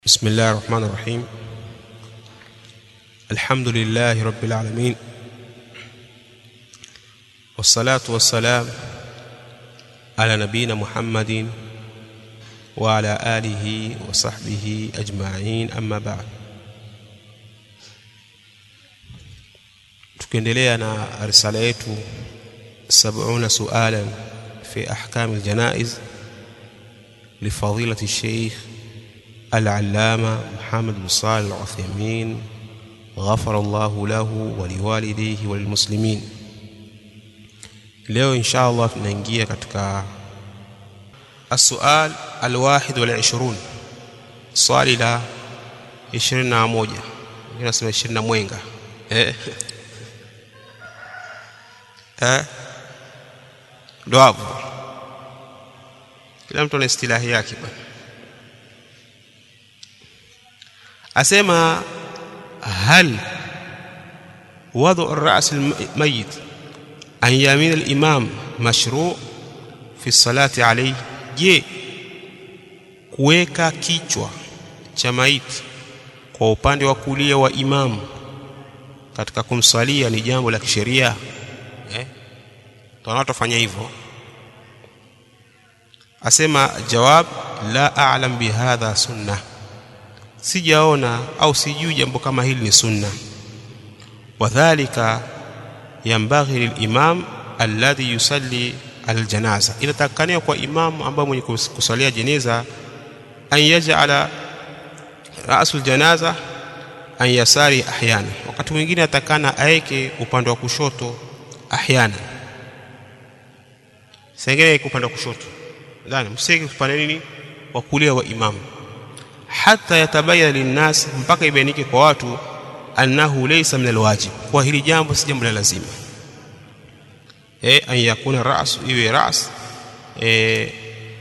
بسم الله الرحمن الرحيم الحمد لله رب العالمين والصلاة والسلام على نبينا محمد وعلى آله وصحبه أجمعين أما بعد tukiendelea na risala yetu 70 sualan fi ahkam aljanaiz لفضيلة الشيخ العلامة محمد بن صالح العثيمين غفر الله له ولوالديه وللمسلمين leo insha allah tunaingia katika السؤال الواحد والعشرون swali la 21 nasema 20 na mwenga eh eh ndo hapo kila mtu ana istilahi yake bwana asema hal وضع الرأس الميت عن يمين الإمام مشروع في الصلاة عليه je kuweka kichwa cha maiti kwa upande wa kulia wa imamu katika kumsalia ni jambo la kisheria eh? tunatofanya hivyo asema jawab la a'lam bihadha sunnah sijaona au sijui jambo kama hili ni sunna wadhālika yambaghi lilimam alladhi yusalli aljanaza inatakania kwa imamu ambaye mwenye kusalia jeneza an yaj'ala ra'su aljanaza an yasari ahyana wakati mwingine atakana aeke upande wa kushoto ahyana sengine upande wa kushoto ndani msiki upande nini wa kulia wa imamu hata yatabayana linnas mpaka ibainike kwa watu annahu laysa min alwajib kwa hili jambo si jambo la lazima eh an yakuna ras iwe ras eh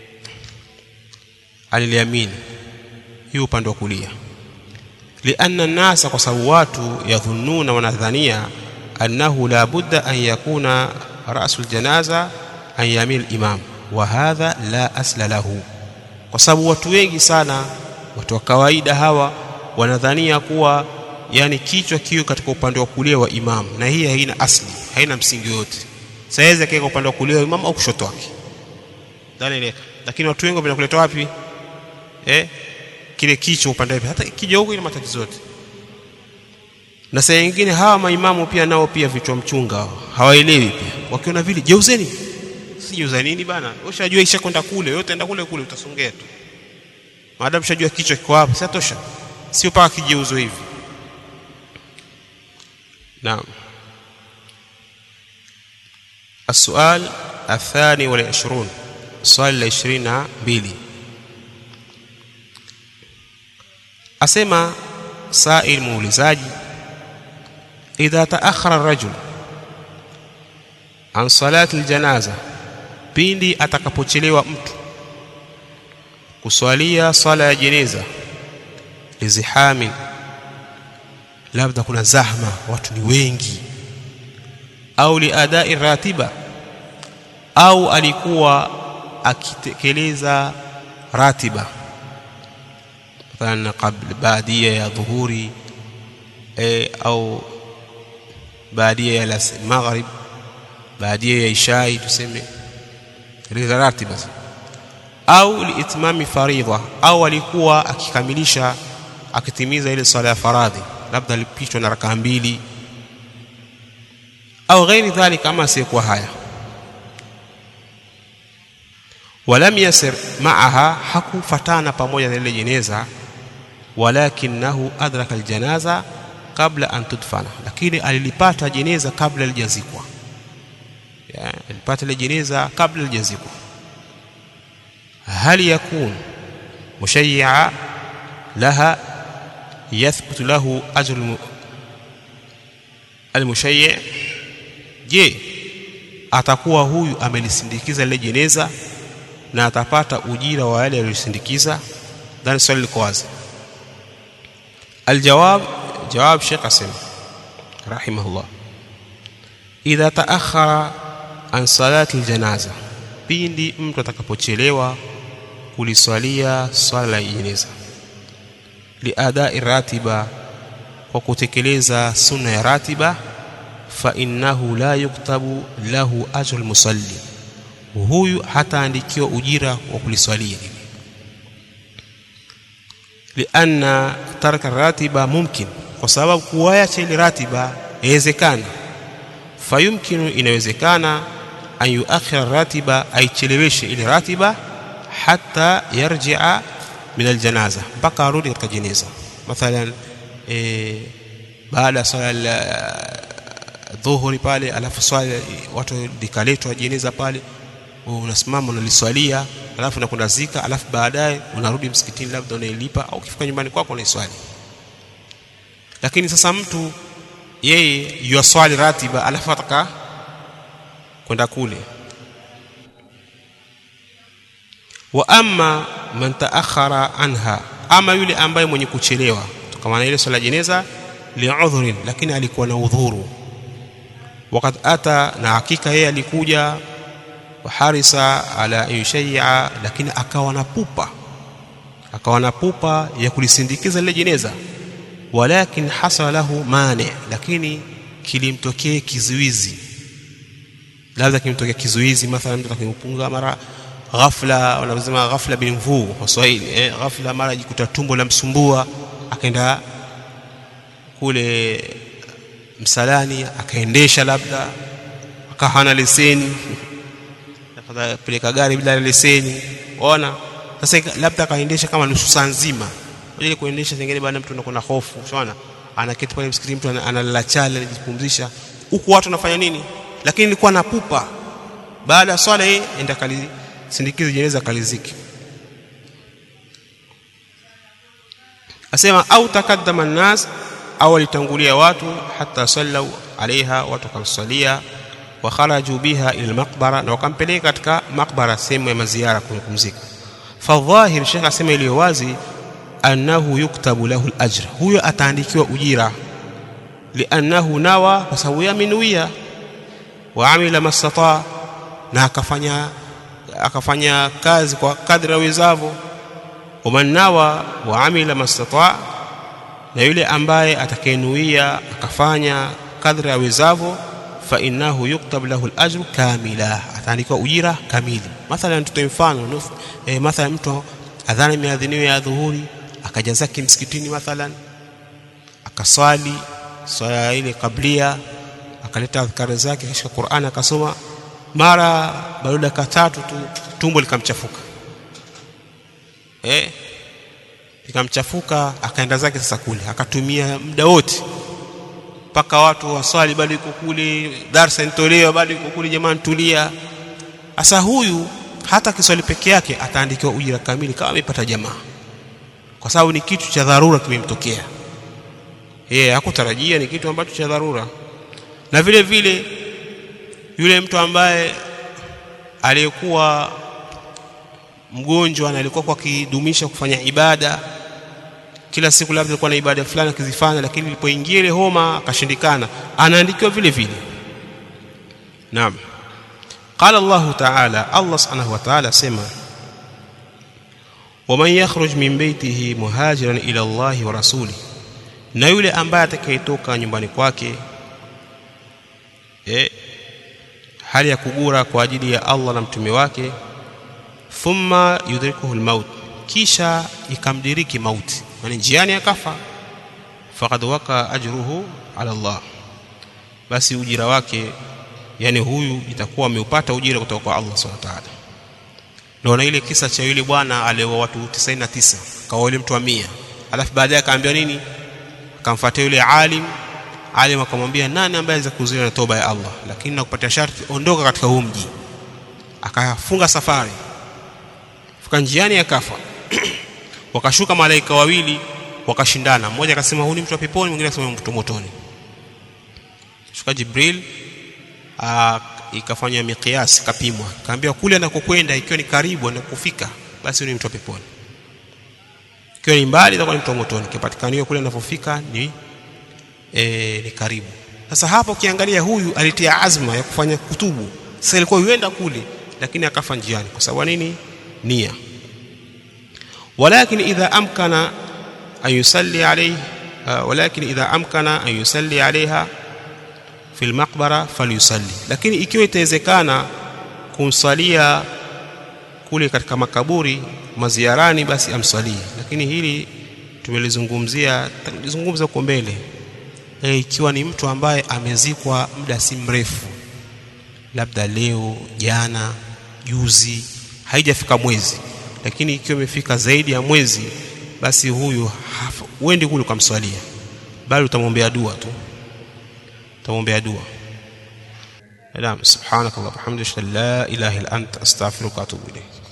aliliamini hiyo upande wa kulia lianna nasa kwa sababu watu yadhunnuna wanadhania annahu la budda an yakuna rasul janaza an yamin al-imam wa hadha la asla lahu kwa sababu watu wengi sana watu wa kawaida hawa wanadhania kuwa yani kichwa kiwe katika upande wa kulia wa imamu na hii haina asli haina msingi yote saweza kaeka upande wa kulia wa imamu au kushoto wake dhani lakini watu wengi wanakuleta wapi eh kile kichwa upande wapi hata kija huko ina matatizo yote na saa nyingine hawa maimamu pia nao pia vichwa mchunga hawaelewi pia wakiona vile jeuzeni si jeuza nini bana ushajua ishakwenda kule yote enda kule kule utasongea tu maadamu shajua kichwa kiko hapa si tosha sio paka kijeuzo hivi naam السؤال الثاني والعشرون السؤال العشرين بيلي أسمى سائل مولزاج إذا تأخر الرجل عن صلاة الجنازة pindi atakapochelewa mtu kuswalia swala ya jeneza lizihamin labda kuna zahma watu ni wengi au liadai ratiba au alikuwa akitekeleza ratiba mathalan qabla baadia ya dhuhuri e, au baadia ya maghrib baadia ya ishai tuseme tekeleza ratiba au liitmami faridha au alikuwa akikamilisha akitimiza ile swala ya faradhi labda alipitwa na rakaa mbili au ghairi dhalika ama asiyekuwa haya walam yasir maaha hakufatana pamoja na ile jeneza walakinahu adraka aljanaza kabla an tudfana lakini alilipata jeneza kabla lijazikwa alipata ile jeneza kabla lijazikwa هل يكون مشيعا لها يثبت له أجر المشيع je atakuwa huyu amelisindikiza lile jeneza na atapata ujira wa yale aliyosindikiza dhani swali liko wazi aljawab jawab Sheikh Asim rahimahullah idha taakhara an salati aljanaza pindi mtu atakapochelewa kuliswalia swala la jeneza liadai ratiba kwa kutekeleza sunna ya ratiba fa innahu la yuktabu lahu ajru musalli huyu hataandikiwa ujira wa kuliswalia lianna tarka ratiba mumkin kwa sababu kuacha ile ratiba yawezekana fayumkinu inawezekana an yuakhira ratiba aicheleweshe ile ratiba hata yarjia min aljanaza mpaka arudi katika jeneza mathalan e, baada ya swala dhuhuri pale alafu swala watu likaletwa jeneza pale unasimama unaliswalia alafu unakwenda zika alafu baadaye unarudi msikitini labda unailipa au ukifika nyumbani kwako unaiswali lakini sasa mtu yeye yuaswali ratiba alafu ataka kwenda kule wa amma man taakhara anha ama yule ambaye mwenye kuchelewa kama ile swala jeneza liudhurin lakini alikuwa na udhuru wakati ata na hakika yeye alikuja waharisa ala yushayya lakini akawa na pupa akawa na pupa ya kulisindikiza lile jeneza walakin hasala lahu mane lakini kilimtokea kizuizi labda kimtokea kizuizi mathalan mtu akimpunga mara ghafla wanasema ghafla bin mvuu kwa Kiswahili eh, ghafla mara jikuta tumbo la msumbua akaenda kule msalani akaendesha labda akawa hana leseni peleka gari bila leseni ona sasa labda akaendesha kama nusu saa nzima ile kuendesha zingine bado mtu anakuwa na hofu unaona anaketi pale msikitini mtu analala chale anajipumzisha huku watu wanafanya nini lakini nilikuwa na pupa baada ya swala hii enda kalisindikize jeneza kaliziki asema au takaddama nas au walitangulia watu hata sallau alaiha watu wakamsalia wa kharaju biha ila almaqbara na wakampeleka katika makbara sehemu ya maziara kupumzika fadhahir shekh asema iliyo wazi annahu yuktabu lahu alajr huyo ataandikiwa ujira liannahu nawa kwa sababu yamenuia wa amila mastata na akafanya akafanya kazi kwa kadri awezavyo waman nawa wa amila mastata na yule ambaye atakayenuia akafanya kadri awezavyo fa innahu yuktab lahu alajru kamila ataandikiwa ujira kamili mathalan tutoe mfano e, mathalan mtu adhana imeadhiniwa ya dhuhuri akaja zake msikitini mathalan akaswali swala ile kablia akaleta adhkari zake katika Qur'an akasoma mara baada dakika tatu tu tumbo likamchafuka eh likamchafuka akaenda zake sasa kule akatumia muda wote mpaka watu waswali bado yuko kule darsa intolewa bado yuko kule jamani tulia sasa huyu hata kiswali peke yake ataandikiwa ujira kamili kama amepata jamaa kwa sababu ni kitu cha dharura kimemtokea yeye hakutarajia ni kitu ambacho cha dharura na vile vile yule mtu ambaye aliyekuwa mgonjwa na alikuwa kwa kidumisha kufanya ibada kila siku labda alikuwa na ibada fulani akizifanya lakini ilipoingia ile homa akashindikana anaandikiwa vile vile naam qala Allah ta'ala Allah subhanahu wa ta'ala sema waman yakhruj min baytihi muhajiran ila Allah wa rasuli na yule ambaye atakayetoka nyumbani kwake eh hali ya kugura kwa ajili ya Allah na mtume wake thumma yudrikuhu almaut kisha ikamdiriki mauti yani njiani akafa faqad waka ajruhu ala Allah basi ujira wake yani huyu itakuwa ameupata ujira kutoka kwa Allah subhanahu wa ta'ala ndio na ile kisa cha yule bwana aliyewa watu 99 kawa yule mtu wa 100 alafu baadaye akaambia nini akamfuatia yule alim alim akamwambia nani ambaye anaweza kuzuia na toba ya Allah lakini nakupatia sharti ondoka katika huu mji akafunga safari fika njiani akafa wakashuka malaika wawili wakashindana mmoja akasema huyu ni mtu wa peponi mwingine akasema mtu motoni shuka jibril ikafanya miqyas kapimwa kaambiwa kule anakokwenda ikiwa ni karibu na kufika basi ni mtu wa peponi ikiwa ni mbali itakuwa ni mtu wa motoni kipatikaniwa kule anapofika ni e, ni karibu sasa hapo ukiangalia huyu alitia azma ya kufanya kutubu sasa ilikuwa yuenda kule lakini akafa njiani kwa sababu nini nia walakin idha amkana an yusalli alayhi walakin idha amkana an yusalli alayha fi almaqbara falyusalli lakini ikiwa itawezekana kumsalia kule katika makaburi maziarani basi amsalie lakini hili tumelizungumzia tulizungumza huko mbele e, ikiwa ni mtu ambaye amezikwa muda si mrefu labda leo jana juzi haijafika mwezi lakini ikiwa imefika zaidi ya mwezi basi huyu uendi kule ukamswalia bali utamwombea dua tu utamwombea dua naam subhanakallah walhamdulillah la ilaha illa anta astaghfiruka wa atubu ilayk